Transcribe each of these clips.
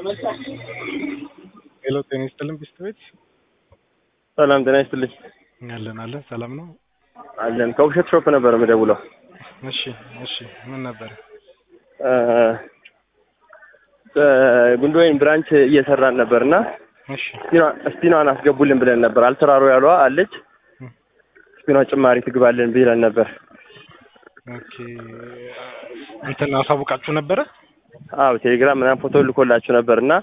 ሄሎ ጤና ይስጥልን ቢስት ቤት ሰላም ጤና ይስጥልኝ። አለን አለን ሰላም ነው። አለን ከውብሸት ሾፕ ነበር የምደውለው። እሺ እሺ ምን ነበር? ጉንዶይን ብራንች እየሰራን ነበር እና እሺ ስፒኗን አስገቡልን ብለን ነበር። አልተራሮ ያሏ አለች ስፒኗ ጭማሪ ትግባልን ብለን ነበር። ኦኬ እንትን አሳውቃችሁ ነበረ? አዎ ቴሌግራም ምናምን ፎቶ ልኮላችሁ ነበር እና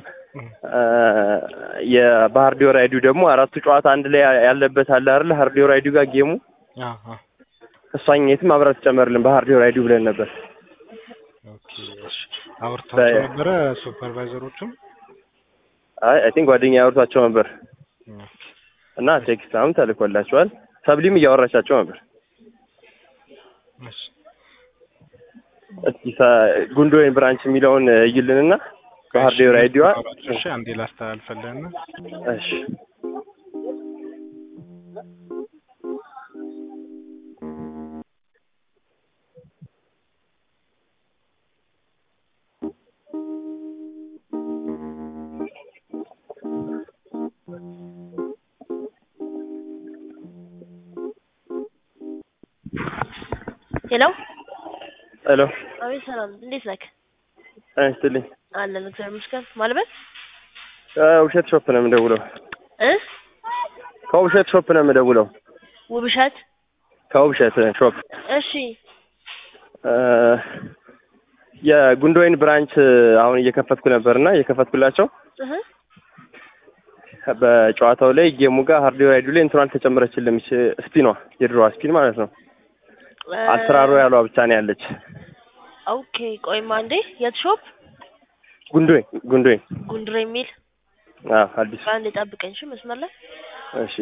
የባህር ዲዮ ራይዲው ደግሞ አራቱ ጨዋታ አንድ ላይ ያለበት አለ አይደል? ባህር ዲዮ ራይዲው ጋር ጌሙ አዎ እሷኝ የትም አብራ ትጨመርልን ባህር ዲዮ ራይዲው ብለን ነበር። ኦኬ እሺ አውርታችሁ ነበረ ሱፐርቫይዘሮቹም? አይ አይ ቲንክ ጓደኛ ያወርቷቸው ነበር ኦኬ እና ቴክስት አሁን ተልኮላቸዋል። ሰብሊም እያወራቻቸው ነበር። እሺ እስኪ ጉንዶይን ብራንች የሚለውን እይልንና ባህር ዲዮ ራይዲዋ እሺ አንዴ ላስተላልፈልህና እሺ ሄሎ ሄሎ አቤት፣ ሰላም እንዴት ነህ? ጤና ይስጥልኝ። አለን እግዚአብሔር ይመስገን። ማልበት ከውብሸት ሾፕ ነው የምደውለው። እ ከውብሸት ሾፕ ነው የምደውለው። ውብሸት ከውብሸት ሾፕ እሺ፣ የጉንዶይን ብራንች አሁን እየከፈትኩ ነበርና እየከፈትኩላቸው እህ በጨዋታው ላይ ጌሙ ጋር ሃርድ ራይዱ ላይ እንትኗ አልተጨመረችልም። ስፒኗ የድሮዋ ስፒን ማለት ነው። አልትራሮ ያሏ ብቻ ነው ያለች። ኦኬ፣ ቆይማ እንዴ የት ሾፕ? ጉንዶይን ጉንዶይን ጉንድሬ የሚል አዎ፣ አዲስ አንድ ጠብቀኝ እሺ፣ መስመር ላይ እሺ።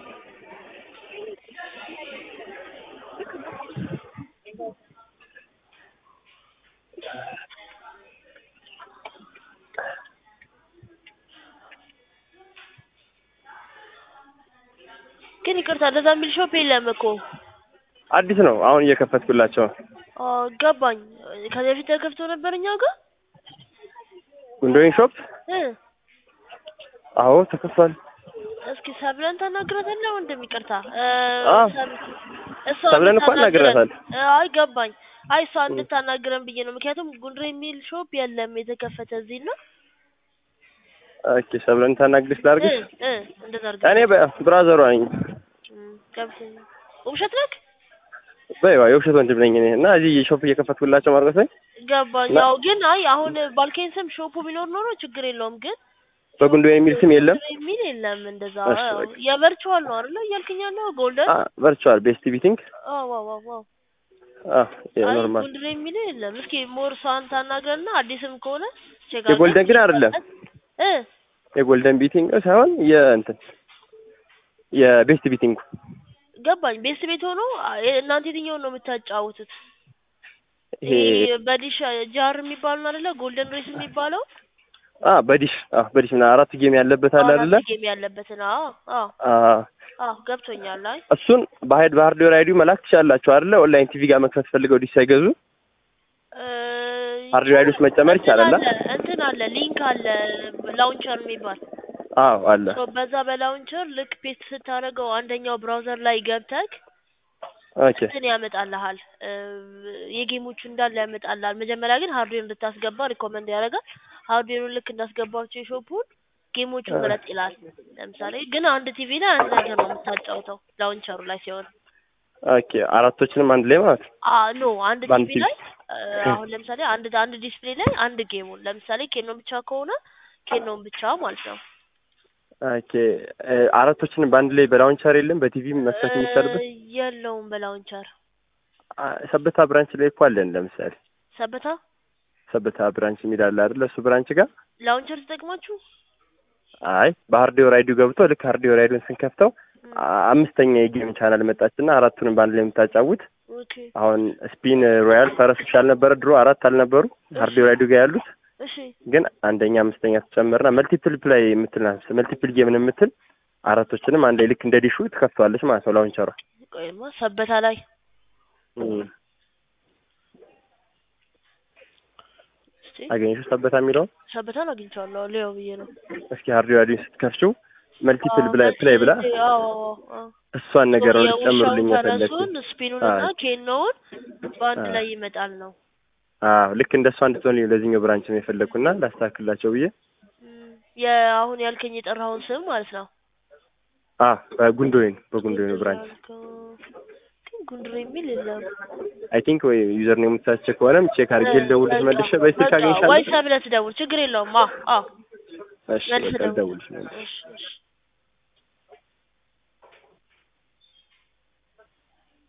ግን ይቅርታ፣ እንደዛ የሚል ሾፕ የለም እኮ። አዲስ ነው አሁን እየከፈትኩላቸው ነው። አ ገባኝ። ከዚህ በፊት ተከፍቶ ነበር እኛ ጋር ጉንዶይን ሾፕ እ አዎ ተከፍቷል። እስኪ ሰብለን ታናግራታለህ ወንድም? ይቅርታ አ እሷ ሰብለን እኮ እንድታናግረን- አናግራታል። አይ ገባኝ። አይ እሷ እንድታናግረን ብዬ ነው። ምክንያቱም ጉንድሬ የሚል ሾፕ የለም የተከፈተ እዚህ እና ኦኬ ሰብለን ታናግሪሽ ላድርግሽ? እ እ እንደዛ አድርገን እኔ በ- ብራዘሯ ነኝ። እም፣ ገብቶኛል። ውብሸት ነህ? በይዋ የውሸት ወንድም ነኝ እኔ እና እዚህ ሾፕ እየከፈትኩላቸው ማርቆስ ነኝ። ገባኝ። እና- ያው ግን አይ አሁን ባልከኝ ስም ሾፑ ቢኖር ኖሮ ችግር የለውም። ግን በጉንዶይን የሚል ስም የለም። ጉንድሬ የሚል የለም። እንደዛ እሺ፣ ያው በቃ። የቨርቹዋል ነው አይደለ እያልከኝ ያለው ጎልደን? ቨርቹዋል ቤስት ቢቲንግ አዎ ዋው ዋው ዋው አይ ኖርማል ጉንድሬ የሚል የለም። እስኪ ሞር እሷን ታናግረንና አዲስም ከሆነ ቼክ የጎልደን ግን አይደለም። እ የጎልደን ቢቲንግ ሳይሆን የእንትን የቤስት ቢቲንግ ገባኝ። ቤስት ቤት ሆኖ አ- እናንተ የትኛውን ነው የምታጫውቱት? ይሄ ይሄ በዲሽ ጃር የሚባለው ነው አይደለ? ጎልደን ሬስ የሚባለው አ በዲሽ አ በዲሽ ምናምን አራት ጌም ያለበት አለ አይደለ? አራት ጌም ያለበትን። አዎ አዎ አ አዎ ገብቶኛል። አይ እሱን በሀይድ ባህር ዲዮ ራይዱ መላክ ትችላላችሁ አይደለ? ኦንላይን ቲቪ ጋር መክፈት ፈልገው ዲሽ ሳይገዙ እ ሃርድ ራይድ ውስጥ መጨመር ይቻላል። እንትን አለ እንትን አለ ሊንክ አለ ላውንቸር የሚባል አዎ አለ። ሶ በዛ በላውንቸር ልክ ፔስት ስታደርገው አንደኛው ብራውዘር ላይ ገብተህ ኦኬ እንትን ያመጣልሃል እ የጌሞቹ እንዳለ ያመጣልሃል። መጀመሪያ ግን ሃርድዌር እንድታስገባ ሪኮመንድ ያደርጋል። ሃርድዌሩን ልክ እንዳስገባቸው የሾፑን ጌሞቹን ምረጥ ይላል። ለምሳሌ ግን አንድ ቲቪ ላይ አንድ ነገር ነው የምታጫውተው ላውንቸሩ ላይ ሲሆን ኦኬ አራቶችንም አንድ ላይ ማለት ነው። አ ኖ አንድ በአንድ ቲቪ ላይ እ አሁን ለምሳሌ አንድ አንድ ዲስፕሌይ ላይ አንድ ጌሙን ለምሳሌ ኬኖን ብቻ ከሆነ ኬኖን ብቻ ማለት ነው። ኦኬ እ አራቶችንም በአንድ ላይ በላውንቸር የለም በቲቪ መክፈት እ የሚቻልበት የለውም በላውንቸር አ ሰበታ ብራንች ላይ እኮ አለን። ለምሳሌ ሰበታ ሰበታ ብራንች የሚል አለ አይደለ? እሱ ብራንች ጋር ላውንቸር ተጠቅማችሁ አይ ባህር ዲዮ ራይዱ ገብቶ ልክ ሃርድ ዲዮ ራይዱን ስንከፍተው አ- አምስተኛ የጌም ቻናል መጣችና አራቱንም በአንድ ላይ የምታጫውት ኦኬ አሁን ስፒን ሮያል ፈረሶች አልነበረ ድሮ አራት አልነበሩ ሃርድ ዲዮ ራይዱ ጋር ያሉት እሺ ግን አንደኛ አምስተኛ ትጨምርና መልቲፕል ፕላይ የምትል ናት። መልቲፕል ጌምን የምትል አራቶችንም አንድ ላይ ልክ እንደ ዲሹ ትከፍተዋለች ማለት ነው ላውንቸሯ። ቆይማ ሰበታ ላይ እም። እስቲ አገኘሽው ሰበታ የሚለውን ሰበታን አግኝቼዋለሁ ሊያው ብዬ ነው እስኪ ሃርድ ዲስኩን ስትከፍቺው መልቲፕል ብላ ፕላይ ብላ አዎ እሷን ነገር ነው የውሻውን ልትጨምሩልኝ የፈለግኩት ፈረሱን ስፒኑን እና አዎ። ኬኖውን በአንድ አዎ። ላይ ይመጣል ነው አዎ ልክ እንደሷ እንድትሆን ለዚህኛው ብራንች ነው የፈለግኩና ላስተካክላቸው ብዬ እም፣ የአሁን ያልከኝ የጠራኸውን ስም ማለት ነው አ በጉንዶይን በጉንዶይን ብራንች ያልከው ግን ጉንድር የሚል የለም አይ ቲንክ ወይ ዩዘር ኔም የምታስቸ ከሆነም ቼክ አድርጌ ልደውልሽ መልሼ በዚህ ስልክ በቃ አገኝሻለሁ ወይ ሰብለህ ትደውል ችግር የለውም አዎ አዎ እሺ መልስ በቃ ደውል ልደውልሽ መልሼ እሺ እሺ